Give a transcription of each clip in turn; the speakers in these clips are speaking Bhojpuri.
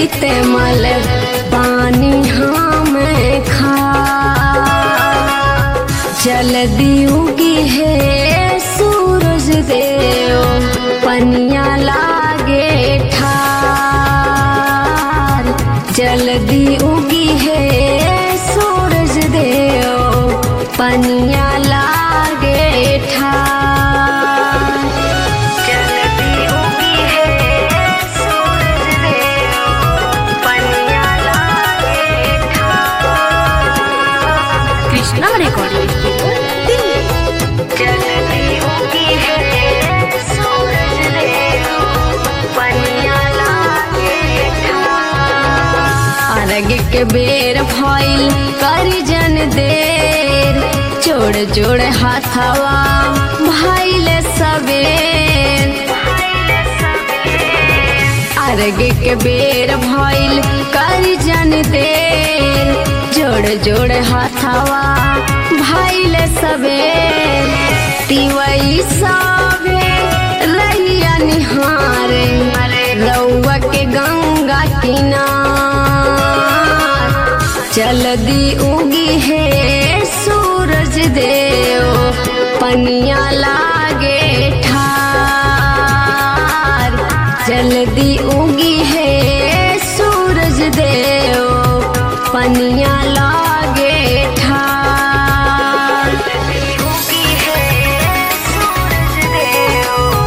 बीते मल पानी हम खा जल्दी उगी है सूरज देव पनिया लागे ठार जल्दी उगी है सूरज देव पनिया लागे ठार जल्दी उगी है सूरज देव पनिया लागे ठार कृष्णा रिकॉर्डिंग स्टूडियो दिल्ली जल्दी उगी है सूरज देव पनिया लागे ठार अर्घ के बेर भइल करी जन देर जोड़ जोड़ हाथवा भइल सबेर अर्घ के बेर भइल करी जन देर जोड़ जोड़ हाथवा भइल सबेर तिवई सबे रहिया निहारे रउआ के गंगा किनार जल्दी उगी है सूरज देव पनिया लागे ठार जल्दी उगी है सूरज देव पनिया लागे ठार उगी है सूरज देव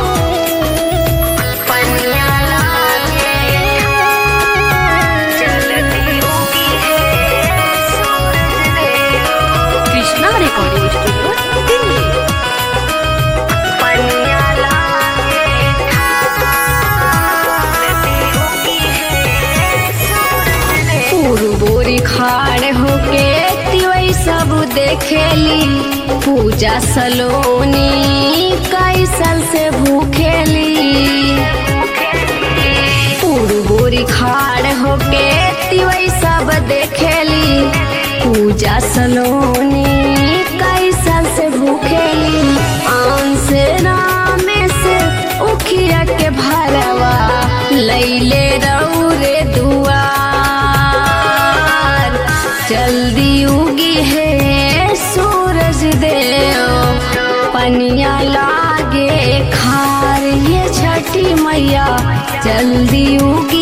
पनिया लागे ठार जल्दी उगी है सूरज देव कृष्णा रिकॉर्डिंग स्टूडियो दिल्ली पनिया लागे बोरी खाड़ होके तिवई सब देखेली पूजा सलोनी कई साल से भूखेली बोरी खाड़ होके तिवई सब देखेली पूजा सलोनी कई साल से भूखेली आन से रामे से उखिया के भरवा लैले रौरे दुआर जल्दी उगी है सूरज देव पनिया लागे खार ये छठी मैया जल्दी उगी